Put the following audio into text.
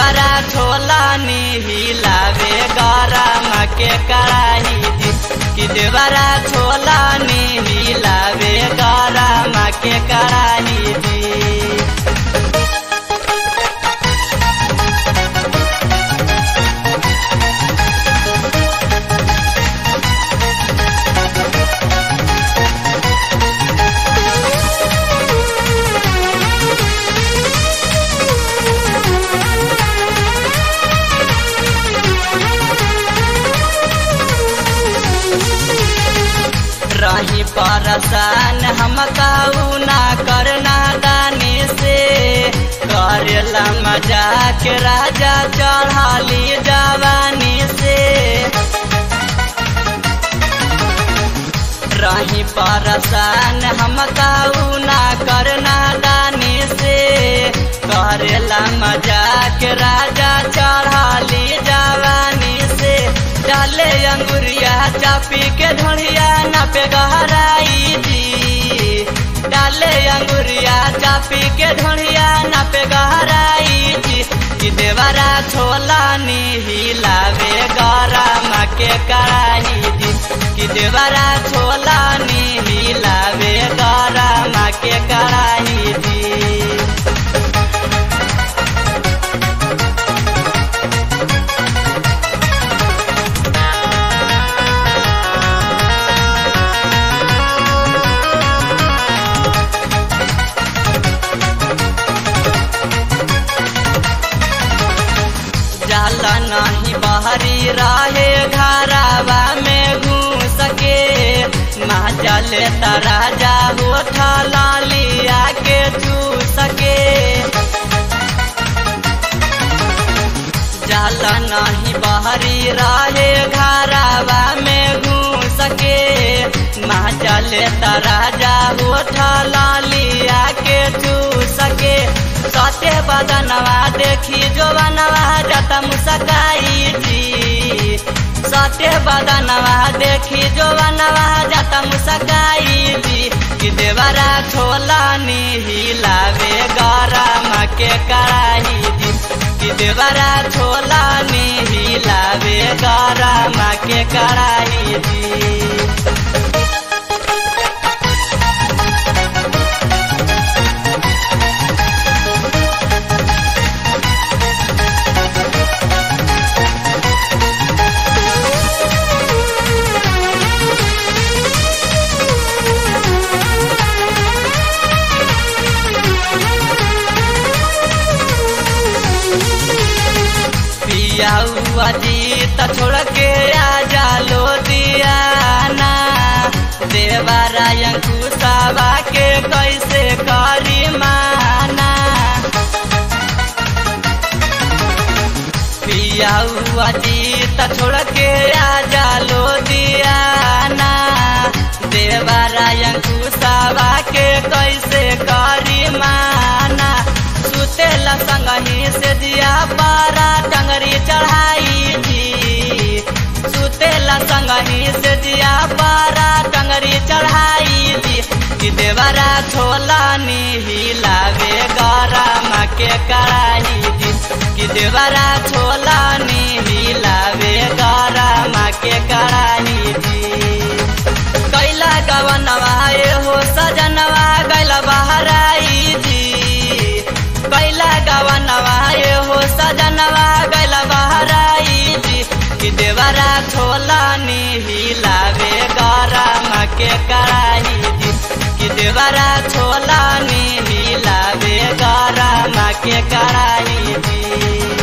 देवरा छोला नी हिलावे गरम के कड़ाही जी कि देवरा छोला नी हिलावे गरम के कड़ाही जी रही परसान हम काऊ ना करना दानी से करेला मजाक राजा चढ़ाली जवानी से रही परसान हम काऊ ना करना दानी से करेला मजाक राजा चढ़ाली जवानी से डाले अंगुरिया चापी के ढोड़िया नापे गहराई जी डाले अंगुरिया चापी के ढोड़िया नापे गहराई जी कि देवरा छोला नी हिलावे गरम के कड़ाही जी कि देवरा छोला नी हिलावे गरम के कड़ाही जी जाला नहीं बहरी रहे घरावा में घूस के माँ जले राजा होठा लालिया के चूस के जाला नहीं बहरी रहे घरावा में घूस के माँ जले राजा होठा लालिया के चूस के सत्य बदनवा देखी जो बनवा जता मुसकाई जी सत्य बदनवा देखी जो बनवा जता मुसकाई जी कि देवरा छोला नी हिलावे गरम के कड़ाही जी कि देवरा छोला नी हिलावे गरम के कड़ाही जी पिया हुआ जीत छोड़ के आजा लो दियाना देवरायन कुसावा के कैसे करी माना पिया हुआ जीत छोड़ के आजा लो दियाना देवरायन कुसावा के कैसे करी माना सुतेला संगही से दिया पारा टंगरी चढ़ाई जी सुतेला संगही से दिया पारा टंगरी चढ़ाई जी कि देवरा छोला नी हिलावे गरम के कड़ाही जी कि देवरा छोला नी हिलावे गरम के कड़ाही जी कैला गवनवा ए हो सजनवा गैल बहराई जी कैला गवनवा ए हो सजनवा गैल बहराई जी कि देवरा छोला नी हिलावे गरम के कड़ाही जी कि देवरा छोला नी हिलावे गरम के कड़ाही जी